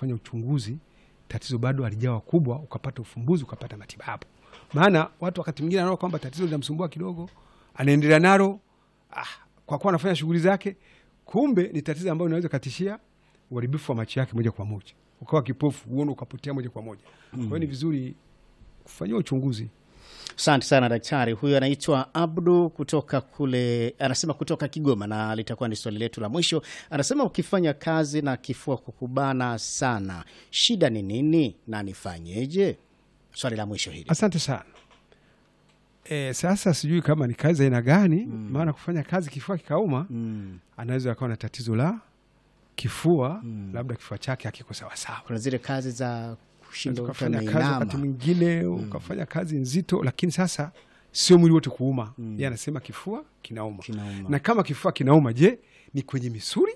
kufanya uchunguzi, tatizo bado halijawa kubwa, ukapata ufumbuzi, ukapata matibabu. Maana watu wakati mwingine anaona kwamba tatizo linamsumbua kidogo, anaendelea nalo ah, kwa kuwa anafanya shughuli zake, kumbe ni tatizo ambayo inaweza katishia uharibifu wa macho yake moja kwa moja, ukawa kipofu, uone ukapotea moja kwa moja. Kwa hiyo ni vizuri kufanyiwa uchunguzi. Asante sana daktari. Huyu anaitwa Abdu kutoka kule, anasema kutoka Kigoma, na litakuwa ni swali letu la mwisho. Anasema ukifanya kazi na kifua kukubana sana, shida ni nini na nifanyeje? Swali la mwisho hili. Asante sana. E, sasa sijui kama ni kazi aina gani, maana kufanya kazi kifua kikauma, Mm. anaweza akawa na tatizo la kifua, labda kifua chake hakiko sawasawa. Kuna zile kazi za kushinda Unaweza mtu ukafanya kazi wakati ameinama. mwingine ukafanya kazi nzito, lakini sasa sio mwili wote kuuma. Yeye anasema kifua kinauma. Kinauma. Na kama kifua kinauma, je, ni kwenye misuli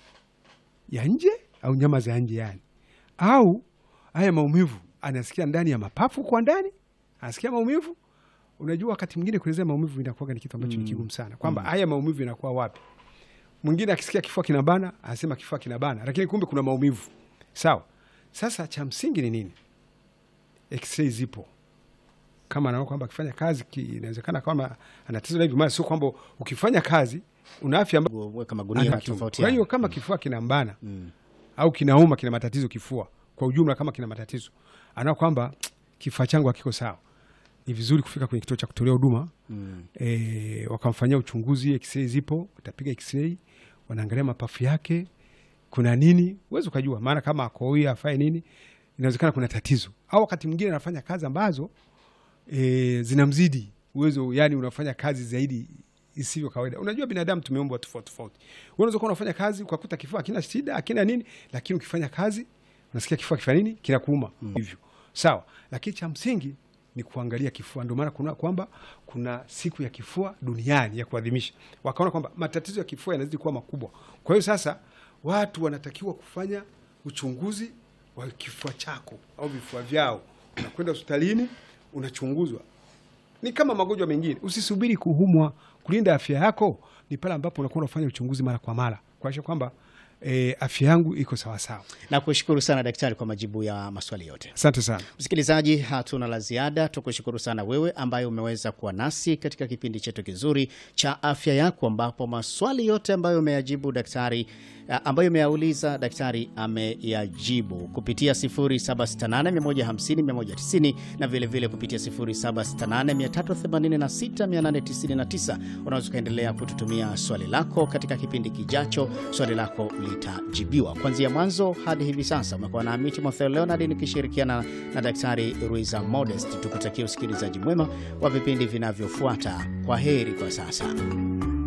ya nje au nyama za nje yani, au haya maumivu anasikia ndani ya mapafu kwa ndani, anasikia maumivu. Unajua, wakati mwingine kuelezea maumivu inakuwa ni kitu ambacho ni kigumu sana, kwamba haya maumivu inakuwa wapi. Mwingine akisikia kifua kinabana anasema kifua kinabana, lakini kumbe kuna maumivu. Sawa. Sasa cha msingi ni nini? X-ray zipo kama anaona kwamba akifanya kazi ki- inawezekana kama ana tatizo la hivi, maana sio kwamba ukifanya kazi una afya ambayo Weka magunia ana kiungo. tofauti. Kwa hiyo kama kifua kinambana au kinauma, kina matatizo kifua kwa ujumla, kama kina matatizo, anaona kwamba kifua changu hakiko sawa, ni vizuri kufika kwenye kituo cha kutolea huduma e, wakamfanyia uchunguzi. X-ray zipo, utapiga X-ray, wanaangalia mapafu yake kuna nini, uwezi ukajua, maana kama akooi afae nini, inawezekana kuna tatizo, au wakati mwingine anafanya kazi ambazo e, zinamzidi uwezo, yani unafanya kazi zaidi isivyo kawaida. Unajua binadamu tumeumbwa tofauti tofauti. Wewe unaweza kuwa unafanya kazi ukakuta kifua hakina shida hakina nini, lakini ukifanya kazi unasikia kifua kifanya nini, kinakuuma hivyo, sawa. Lakini cha msingi ni kuangalia kifua. Ndio maana kuna kwamba kuna siku ya kifua duniani ya kuadhimisha, wakaona kwamba matatizo ya kifua yanazidi kuwa makubwa. Kwa hiyo sasa watu wanatakiwa kufanya uchunguzi wa kifua chako au vifua vyao, unakwenda hospitalini unachunguzwa ni kama magonjwa mengine. Usisubiri kuumwa. Kulinda afya yako ni pale ambapo unakuwa unafanya uchunguzi mara kwa mara kuakisha kwamba e, afya yangu iko sawasawa. Na kushukuru sana daktari kwa majibu ya maswali yote. Asante sana. Msikilizaji, hatuna la ziada. Tukushukuru sana wewe ambaye umeweza kuwa nasi katika kipindi chetu kizuri cha afya yako, ambapo maswali yote ambayo umeyajibu daktari a, ambayo umeyauliza daktari ameyajibu kupitia 0768150190 na vilevile vile kupitia 0768386899. Unaweza ukaendelea kututumia swali lako katika kipindi kijacho, swali lako litajibiwa kuanzia mwanzo hadi hivi sasa. Umekuwa nami Timotheo Leonard nikishirikiana na Daktari Ruiza Modest. Tukutakia usikilizaji mwema wa vipindi vinavyofuata. Kwa heri kwa sasa.